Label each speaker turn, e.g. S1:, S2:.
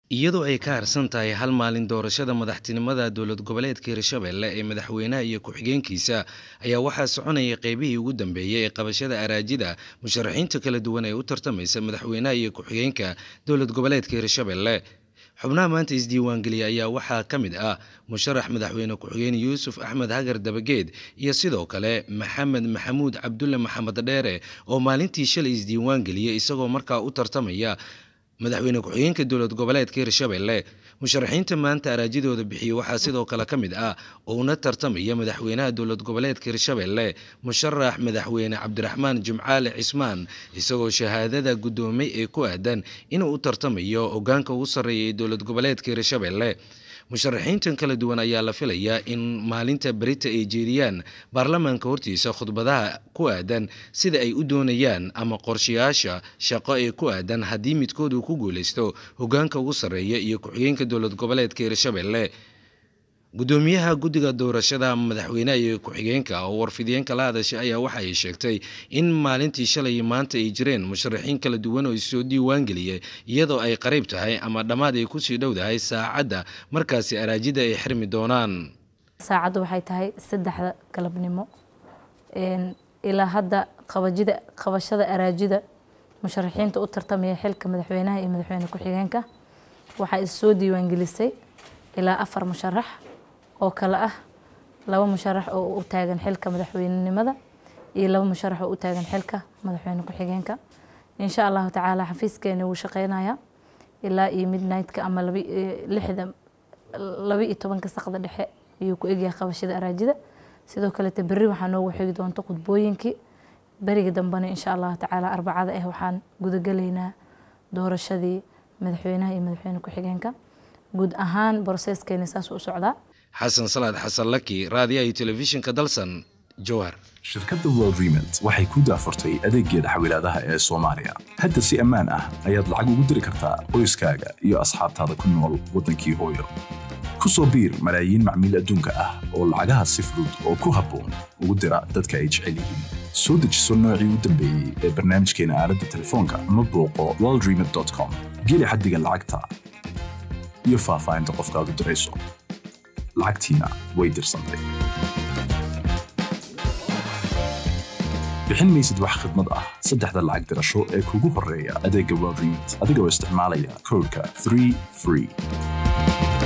S1: iyadoo ay ka harsan tahay hal maalin doorashada madaxtinimada dowlad goboleedka hirshabelle ee madaxweynaha iyo ku-xigeenkiisa ayaa waxaa soconaya qeybihii ugu dambeeyey ee qabashada araajida musharaxiinta kala duwan ee u tartamaysa madaxweynaha iyo ku-xigeenka dowlad goboleedka hirshabelle xubnaha maanta isdiiwaangeliya ayaa waxaa ka mid ah musharax madaxweyne ku-xigeen yuusuf axmed hagar dabageed iyo sidoo kale maxamed maxamuud cabdulle maxamed dheere oo maalintii shalay isdiiwaangeliyey isagoo markaa u tartamaya madaxweyne ku-xigeenka dowlad goboleedka hirshabelle musharaxiinta maanta araajidooda bixiyey waxaa sidoo kale ka mid ah uuna tartamaya madaxweynaha dowlad goboleedka hirshabelle musharax madaxweyne cabdiraxmaan jimcaale cismaan isagoo shahaadada guddoomay ee ku aadan inuu u tartamayo hogaanka ugu sarreeya ee dowlad goboleedka hirshabelle musharaxiintan kala duwan ayaa la filayaa in maalinta berita ay jeediyaan baarlamaanka hortiisa khudbadaha ku aadan sida ay u doonayaan ama qorshayaasha shaqo ee ku aadan haddii midkood uu ku guuleysto hogaanka ugu sarreeya iyo ku-xigeenka dowlad goboleedka hirshabelle gudoomiyaha guddiga doorashada madaxweynaha iyo ku-xigeenka oo warfidiyeenka la hadashay ayaa waxa ay sheegtay in maalintii shalay maanta ay jireen musharaxiin kala duwan oo isoo diiwaangeliyay iyadoo ay qariib tahay ama dhammaad ay kusii dhowdahay saacadda markaasi araajida ay xirmi doonaan
S2: saacaddu waxay tahay saddexda galabnimo ilaa hadda qabajida qabashada araajida musharaxiinta u tartamaya xilka madaxweynaha iyo madaxweyne ku-xigeenka waxaa issoo diiwaangelisay ilaa afar musharax oo kale ah laba musharax oo u taagan xilka madaxweynenimada iyo laba musharax oo u taagan xilka madaxweyne ku-xigeenka insha allahu tacaala xafiiskeeni wuu shaqeynaya ilaa iyo midnightka ama lixda laba iyo tobanka saqda dhexe ayuu ku egyahay qabashada araajida sidoo kaleete berri waxaa noogu xigi doonta khudbooyinkii beriga dambena insha allahu tacaala arbacada ah waxaan gudagelaynaa doorashadii madaxweynaha iyo madaxweyne ku-xigeenka guud ahaan broseskeeni saas u socdaa
S1: xasan salaad xasan laki raadiyaha iyo telefishinka dalsan jowhar
S3: shirkadda world remont waxay ku daafurtay adeeggeeda xawilaadaha ee soomaaliya hadda si ammaan ah ayaad lacag ugu diri kartaa qoyskaaga iyo asxaabtaada ku nool waddankii hooyo ku soo biir malaayiin macmiil adduunka ah oo lacagaha si fudud oo ku habboon ugu dira dadka ay jecel yihiin soo dejiso noocii u dambeeyey ee barnaamijkeena aaladda telefoonka ama booqo worldremont com geli xaddiga lacagta iyo faahfaahinta qofkaad u dirayso lacagtiina way dirsantay bixin maysid wax khidmad ah saddexda lacag dirasho ee kugu horreeya adeegga world remont adigoo isticmaalaya koodhka 3 free